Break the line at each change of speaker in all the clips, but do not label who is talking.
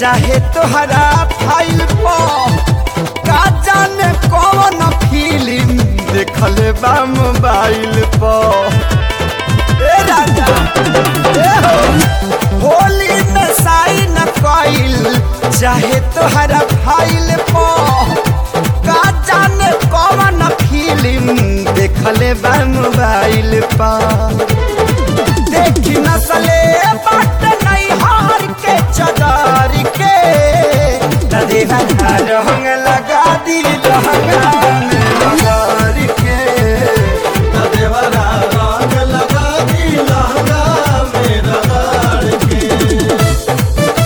चाहे तोहरा फाइल पर का जाने कौन फिल्म देखल बा मोबाइल पर ए राजा ए हो होली में साइन कइल चाहे तोहरा फाइल पर का जाने कौन फिल्म देखले बा मोबाइल पर देखी नसले बाट नहीं हार के चदार के देवा रंग लगा दी लहंगा में लगार के
देवरा रंग लगा दी लहंगा में रगड़ के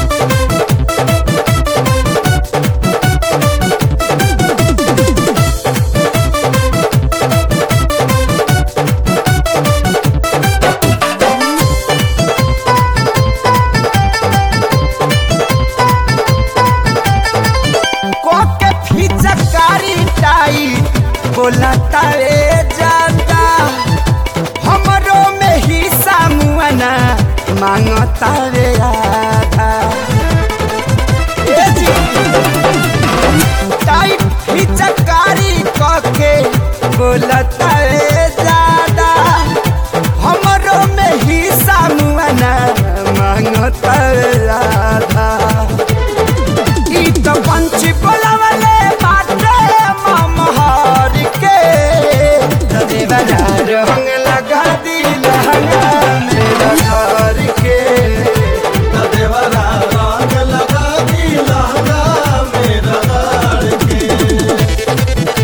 कोके फिचकारी टाई बोला तारे जाता हमरो में हिस्सा मुआना मांगता रे आधा ए जी टाइट फिचकारी कके बोला तारे जादा हमरो में हिस्सा मुआना मांगता रे आधा ई तो पंछी बोलावले बाटे ममहार के देवरा रंग लगा दी लहंगा मेरा घर के
देवरा रंग लगा दी लहंगा में रगड़ के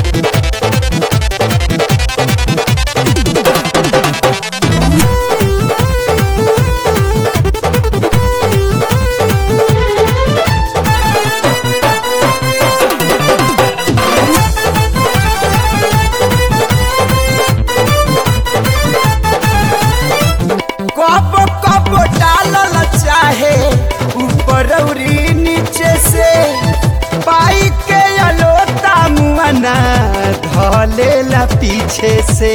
कब कब डालल चाहे ऊपर औरी नीचे से पाई के अलोता मुआना धलेला पीछे से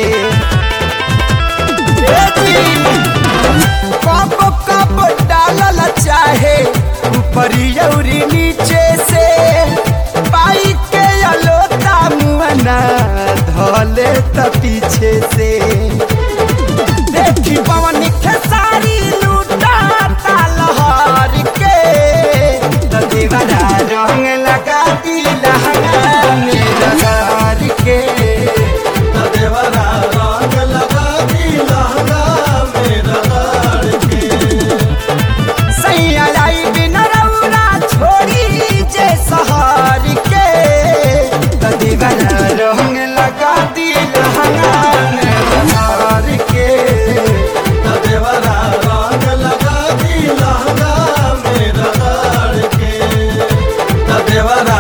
ए जी, कब कब डालल चाहे ऊपर औरी नीचे से पाई के अलोता मुआना धले त पीछे से देखी पवन खेसारी लूटा तालहर के तो दीवाना रंग लगा दी लहंगा में लगार के
देवरा रंग लगा दी लहंगा में रगड़ के
सैया लाई बिन रौना छोड़ी जे सहार के तो दीवाना रंग लगा दी लहंगा में लगार के
देवरा रंग लगा दी लहंगा में रगड़ के देवरा